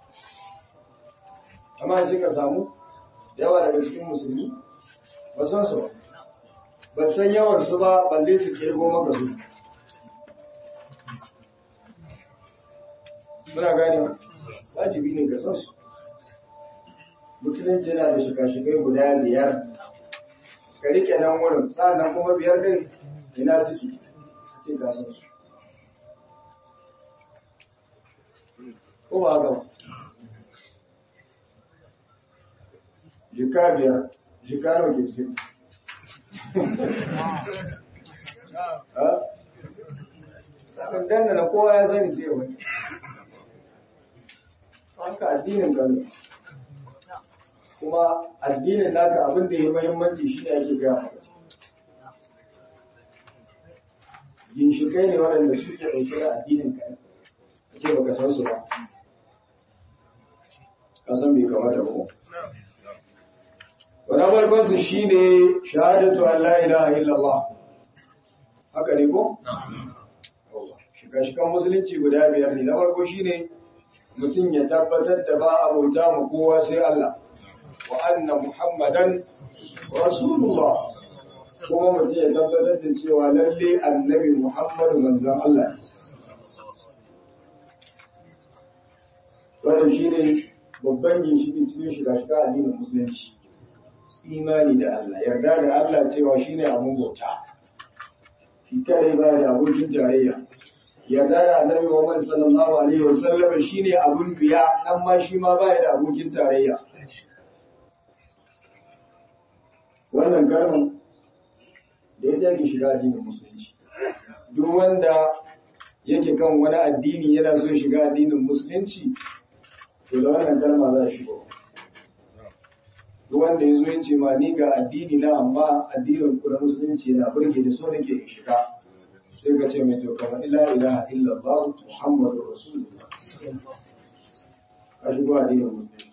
amma sai ka samu yawa daga cikin musulmi ba san su ba ba san yawan su ba balle su kirgo maka su muna gane wajibi ne ga san su musulunci yana da shika-shikai guda biyar ka rike nan wurin sa'annan kuma biyar din ina suke ce ga san su ko ba haka jika biyar jika nawa ke cikin ha danna na kowa ya sani sai wani haka addinin kanu kuma addinin naka abin da ya mahimmanci shi ne ake gaya maka ginshikai ne waɗanda suke ɗauke da addinin ka ce baka san su ba ka san bai kamata ba wani farkon su shi ne shahadatu an la ilaha illallah haka ne ko? shiga-shigan musulunci guda biyar ne na farko shi ne mutum ya tabbatar da ba a bauta ma kowa sai Allah wa anna muhammadan rasulullah kuma mutum ya tabbatar da cewa lalle annabi muhammadu manzan Allah wannan shi ne babban ginshiƙin cikin shiga-shiga addinin musulunci imani da Allah yarda da Allah cewa shine abun bauta shi kare ba da abokin tarayya yarda da annabi Muhammad sallallahu alaihi wasallam shine abun biya amma shi ma ba da abokin tarayya wannan kalman da ya jage shiga addinin musulunci duk wanda yake kan wani addini yana so shiga addinin musulunci to da wannan kalma za a shigo duk wanda ya zo ya ce ma ni ga addini na amma addinin ku na musulunci yana burge da so nake in shiga sai ka ce mai to kamar ila ilaha illallah muhammadu rasulullah ka shigo addinin musulunci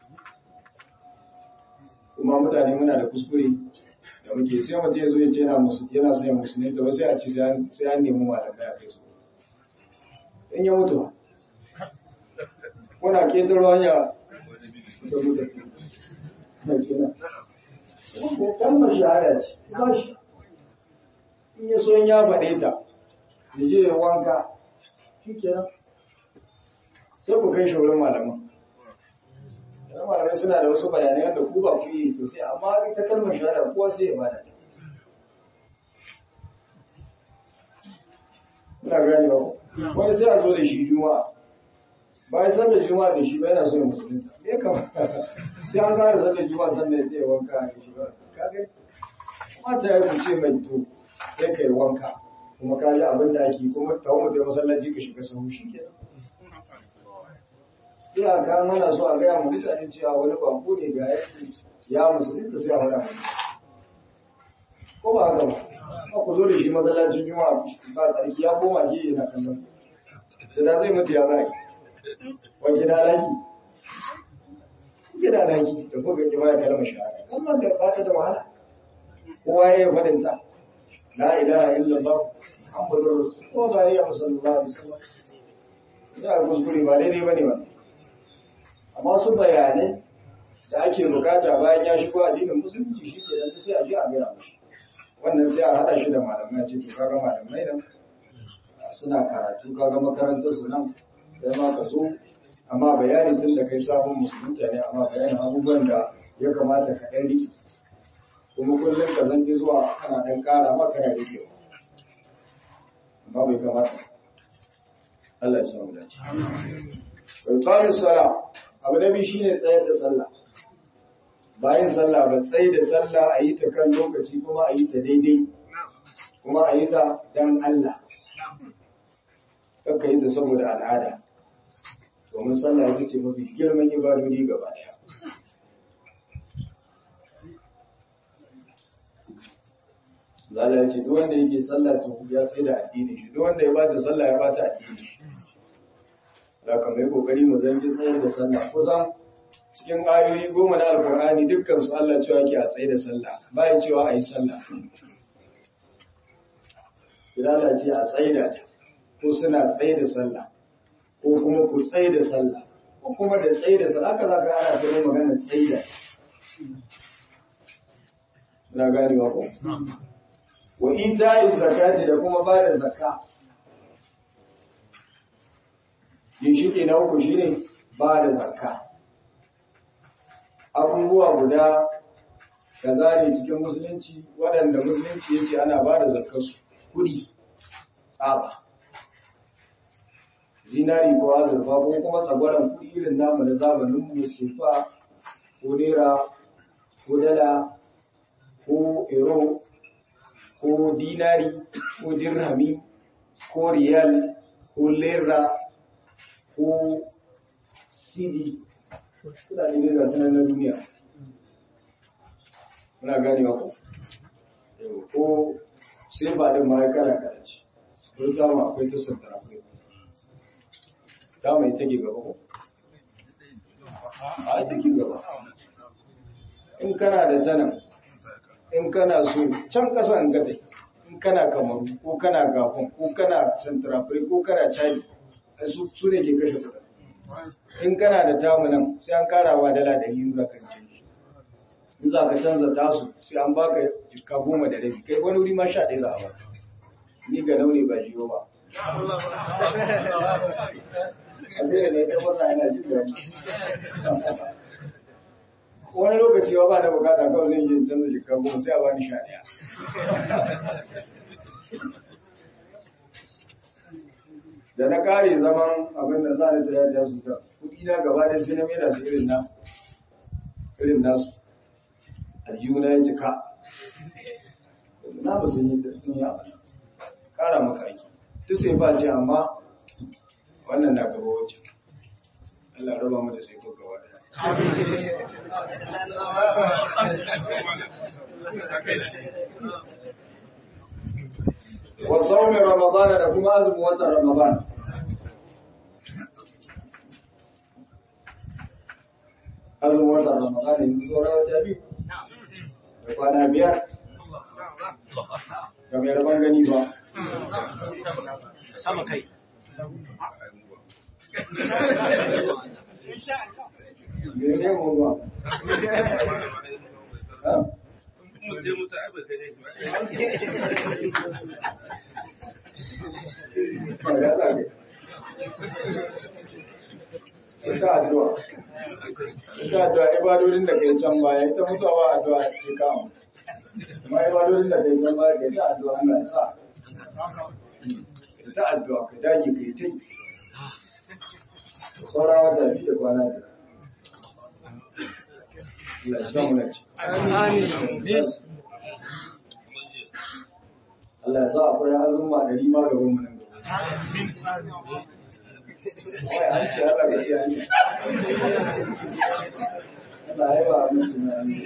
kuma mutane muna da kuskure da muke sai mutum ya zo ya ce yana yana son ya musulunci to sai a ci sai an nemi malamai a kai su in ya mutu ba muna ketaro hanya da mutu kalmar shahada ce ba shi in ya so ya faɗe ta ya je ya wanka shi kenan sai ku kai shaurin malaman yana malamai suna da wasu bayanai wanda ku ba ku yi to sai amma ita kalmar shahada kowa sai ya bada ta ina gani ba wani sai a zo da shi juma'a bayan sallar juma'a da shi ba yana so ya musulunta me kamata sai an kare sallar juma'a sannan ya tsaye wanka a shi ba kaga mata ya kuce mai to sai ka yi wanka kuma ka yi abin da ake kuma ta wani da masallaci ka shiga sahu shi ke ina ka mana so a gaya mu mutane cewa wani bako ne ga ya musulunta sai a faɗa ko ba haka ba ba ku zo da shi masallacin juma'a ba tsarki ya koma ke yana kallon da da zai mutu ya zai wace da laki gida laki da kuka ji baya kalmar shahada kalmar da ba ta da wahala kowa ya yi fadin ta la ilaha illallah muhammadur rasul ko ba ya musallallahu alaihi wasallam ya kuskure ba daidai bane ba amma su bayanai da ake bukata bayan ya shigo addinin musulunci shi ke dan sai a ji a gaya mashi wannan sai a hada shi da malamai ce to kaga malamai nan suna karatu kaga makarantar su nan sai ma ka zo amma bayanin tun da kai sabon musulunta ne amma bayanin abubuwan da ya kamata ka ɗan riƙe kuma kullum ka zangi zuwa kana ɗan ƙara ma kana riƙe amma bai kamata Allah ya samu dace bai ƙari sala abu na biyu shine tsayar da sallah bayan sallah ba tsaye da sallah a yi ta kan lokaci kuma a yi ta daidai kuma a yi ta dan Allah kakka yi ta saboda al'ada domin sallah ita ce mafi girman ibadodi gaba daya Zala ya ce duk wanda yake sallah to ya tsaye da addini shi duk wanda ya bata sallah ya bata addini shi da ka mai kokari mu zangi tsayar da sallah kusan cikin ayoyi goma na alkur'ani dukkan su Allah cewa ke a tsaye da sallah bayan cewa a yi sallah Bilal ce a tsaye da ta ko suna tsaye da sallah ko kuma ku tsaye da sallah ko kuma da tsaye da sallah haka za ka ana ta magana tsaye da na gani ba ko wa ita'i zakati da kuma ba da zakka ginshiki na uku shine ba da zakka abubuwa guda kaza ne cikin musulunci waɗanda musulunci ya ce ana ba da zakkarsu kuɗi tsaba zinari ko azurfa ko kuma tsagwaron kuɗi irin namu na zamanin mu sefa ko naira ko dala ko euro ko dinari ko dirhami ko riyal ko lera ko cd kudade ne ga sanar na duniya muna gane ko ko sai ba da ma kala kala ce ko ta ma akwai ta santara akwai ta mai take gaba ko a take gaba in kana da tanan in kana so can kasa in gata in kana kamaru ko kana gafon ko kana santarafiri ko kana chadi su ne ke kashe kuɗi in kana da tamu nan sai an karawa dala da yin za ka canji in za ka canza tasu sai an baka jikka goma da rabi kai wani wuri ma sha ɗaya za a baka ni ga nauni ba jiyo ba a sai da mai karfar na yana jin daɗi wani lokaci ba ba da bukata kawai zai yi canza jikka goma sai a bani sha ɗaya da na kare zaman abin da za a ta yadda su ta kudi na gaba da sai na mera su irin nasu irin nasu aljihuna ya cika na ba sun yi sun yi abin kara maka aiki duk sai ba ce amma wannan na gaba wacce Allah raba mu da sai ko gaba daya wa saumi ramadana da kuma azumin watan ramadan azumin watan ramadan yanzu sauran wata biyu da kwana biyar ga mai rabon gani ba sama kai mene mu ba ha? Mutum mutu ai bai kai shi ba. Ba ya zage. Ita addu'a. Ita addu'a ibadodin da kai can baya ita mutuwa ba addu'a ce kama. Amma ibadodin da kai can baya kai ta addu'a Allah ya sa. Ita addu'a ka dage kai ta yi. Saura wata biyu da kwana biyar. Allah ya sa mu na ci. Allah ya sa akwai azumma da rima gaban mu nan gaba. Wai an ce Allah ka ce an ce. Allah ya ba abin su na hannu.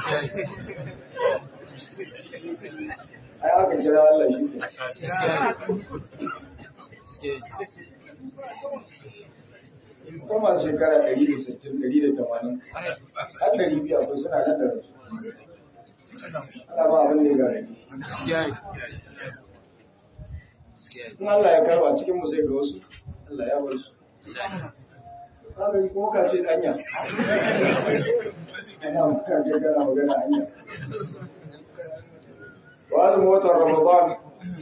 Ai aka kira Allah shi ke. Kuma shekara ɗari da sittin, ɗari da tamanin, har ɗari biyu akwai suna nan da rasu. Ana ba abin da ya gare. In Allah ya karba cikin mu sai ga wasu, Allah ya bar su. Kaga kuma ka ce danya. Ana maka ce kana magana hanya. Wa azumin watan Ramadan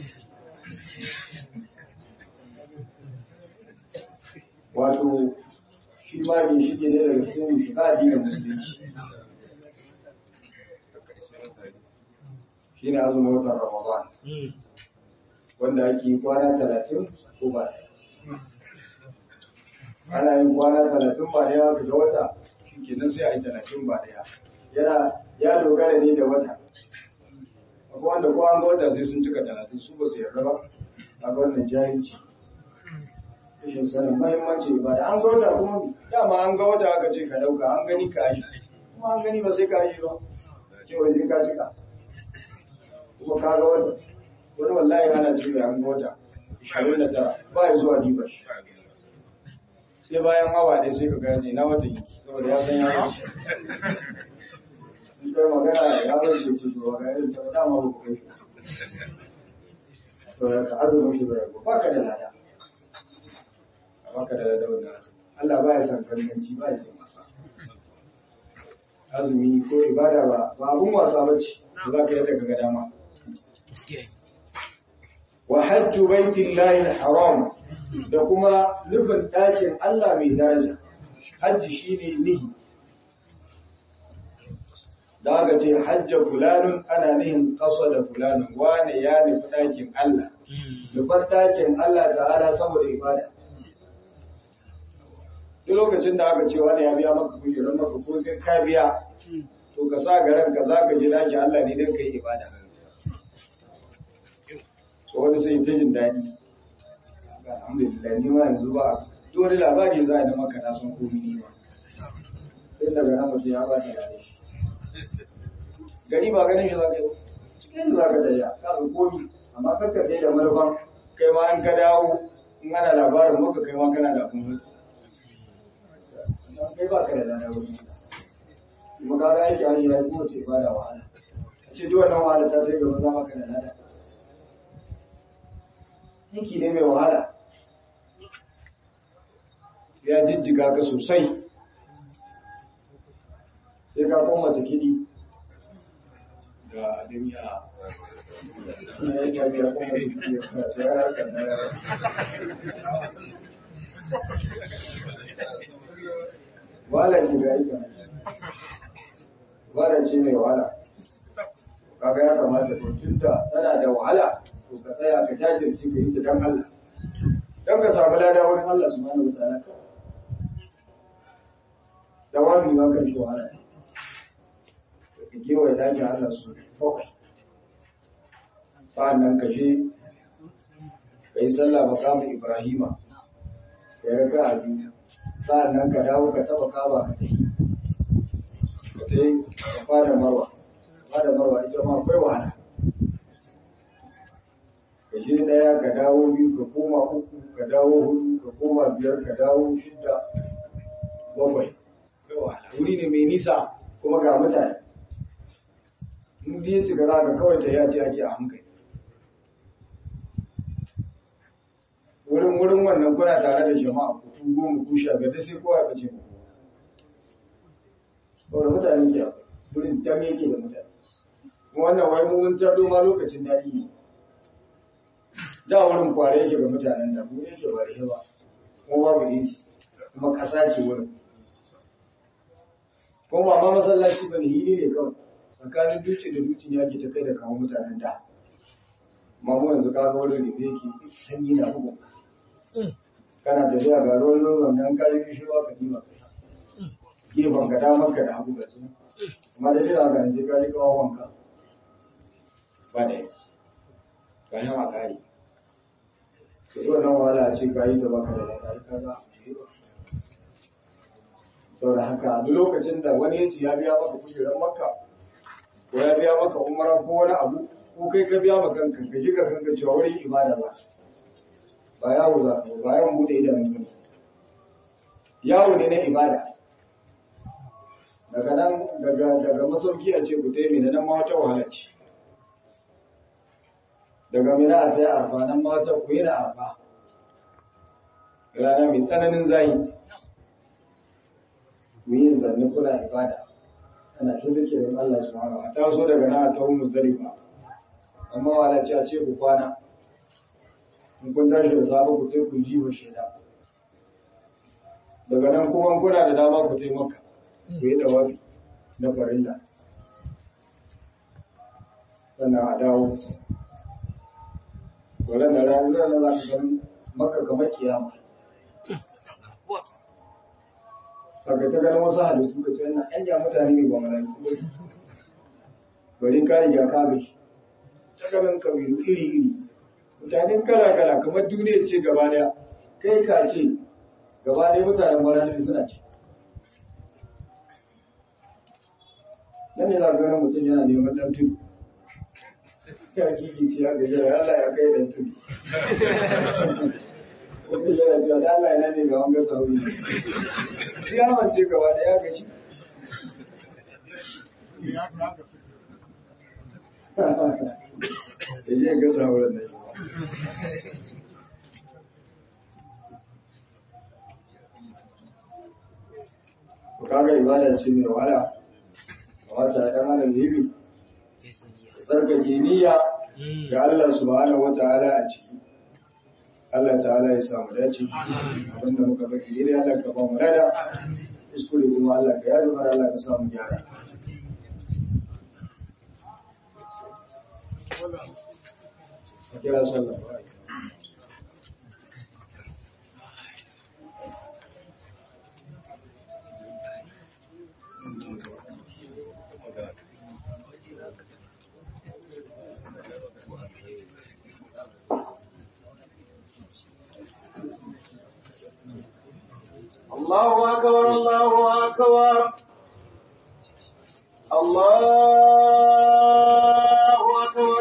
wato shi ma bin shi ne daga cikin shiga addinin musulunci. Shi ne azumin watan Ramadan. Wanda ake yi kwana talatin ko ba ɗaya. ana yin kwana talatin ba daya ga wata shi kenan sai a yi talatin ba daya yana ya dogara ne da wata akwai wanda ko an ga wata sai sun cika talatin su ba su yarda ba a ga wannan jahilci rashin sanin mahimmancin ibada an ga wata kuma dama an ga wata aka ce ka dauka an gani ka yi kuma an gani ba sai ka yi ba cewa sai ka cika kuma ka ga wata wani wallahi ana ce an ga wata ishirin da tara ba ya zuwa diba shi sai bayan awa ɗaya sai ka gane na wata yi saboda ya san ya wuce in kai magana ya wuce ce to ga irin ta dama ba ku kai shi to ka azumin shi ba ka da lada baka da dauda Allah baya san kalmanci ba ya san wasa azumi ko ibada ba ba abun wasa bace da zaka yi daga ga dama wa hajju baitillahi alharam da kuma nufin ɗakin Allah mai daraja hajji shine nihi da aka ce hajja fulanun ana nihin ƙasa da fulanun wane ya nufi ɗakin Allah nufar ɗakin Allah ta'ala saboda ibada duk lokacin da aka ce wani ya biya maka kujerar maka ko ka biya to ka sa garan ka za ka je daki Allah ne don ka yi ibada so wani sai ta jin daɗi alhamdulillah ni ma yanzu ba duk wani labari za a yi maka na san komi ni ma tun daga nan mutum ya ba ta gane shi gari ba ganin shi za ka yi cikin za ka tayya ka ga komi amma kakka sai da manufan kai ma an ka dawo in ana labarin maka kai ma kana da abin kai ba ka da lada wuri kuma ka ga aiki hanyar ya kuma ce ba da wahala a ce duk wannan wahala ta sai gaba zama ka da lada aiki ne mai wahala ya jijjiga ka sosai sai ka koma ta kiɗi ga duniya ya yi ya biya kuma da kiɗi ya harkar da wahala ke ga aika wahala ce mai wahala kaga ya kamata to tunda tana da wahala to ka tsaya ka jajirce ka yi ta dan Allah dan ka samu lada wurin Allah subhanahu wataala dawami ma kan shi wahala ka kewaye dakin Allah su bakwai sa'annan ka je ka yi sallah makamu Ibrahima ka yi raka a biyu sa'annan ka dawo ka taba kaba ka ta yi ka ta yi ka fara marwa fara marwa ita ma akwai wahala ka je daya ka dawo biyu ka koma uku ka dawo hudu ka koma biyar ka dawo shida bakwai akwai wahala wuri ne mai nisa kuma ga mutane in biye ci ga za ka kawai ta yace ake a hankali wurin wurin wannan kuna tare da jama'a ku ku goma ku sha biyar sai kowa ya bace ku saboda mutane ke wurin dam yake da mutane kuma wannan wai mun tardo ma lokacin daɗi ne da wurin kware yake ga mutanen da mu yake ba da ba kuma babu inci kuma ƙasa ce wurin kuma ba ma masallaci ba ne hili ne kawai tsakanin duci da duci ne ake ta kai da kawo mutanen da amma mu yanzu ka ga wurin da yake sanyi na bugu kana tafiya ga ruwan ruwan nan ka yi kishirwa ka dima gefen ka damar ka da hagu ga su amma da jira ga sai ka yi kawo wanka ba da yi ka yi ma kari to yi wannan wahala ce ka yi da baka da lada ka ga saboda haka duk lokacin da wani ya ce ya biya maka kujerar makka ko ya biya maka umara ko wani abu ko kai ka biya maka kanka ka ji ka kanka cewa wurin ibada za ba yawo za ka ba yawan bude idanun ka yawo ne na ibada daga nan daga daga masauki a ce ku tai mina nan ma wata wahala ce daga mina a tai arfa nan ma wata ku yi na arfa rana mai tsananin zahi ku yi zanne kuna ibada ana ta zikirin Allah subhanahu wa ta'ala so daga nan ta muzdalifa amma wala ce a ce ku kwana in kun tashi da safe ku tai ku ji wa shaida daga nan kuma kuna da dama ku tai maka ku yi dawafi na farilla sannan a dawo wannan da ranar da za ka gani maka kamar kiyama kaga ta ganin wasu halittu da tsaye na ɗanya mutane ne ba mana bari ka riga ka ga shi ta ganin kabilu iri-iri mutanen kala-kala kamar duniya ce gaba daya kai ka ce gaba ne mutanen marani suna ci nan ne za ka ganin mutum yana neman ɗan tudu ya kiki ce ya gaji da Allah ya kai ɗan tudu wata yana cewa da Allah yana ne ga wanga sauri ya mance gaba da ya gaji da je ga sauran da yi kaga ibada ce mai wahala wata ɗan adam libi tsarkake niyya ga Allah subhanahu wa ta'ala a ciki Allah ta'ala ya samu dace abinda muka baki ne Allah ka ba mu lada kuskure kuma Allah ka yaro mana Allah ka samu gyara a kira sallah الله أكبر الله أكبر الله أكبر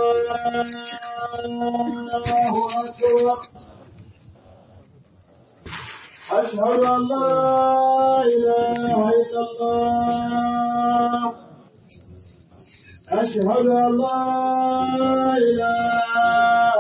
الله أكبر أشهد أن لا إله إلا الله أشهد أن لا إله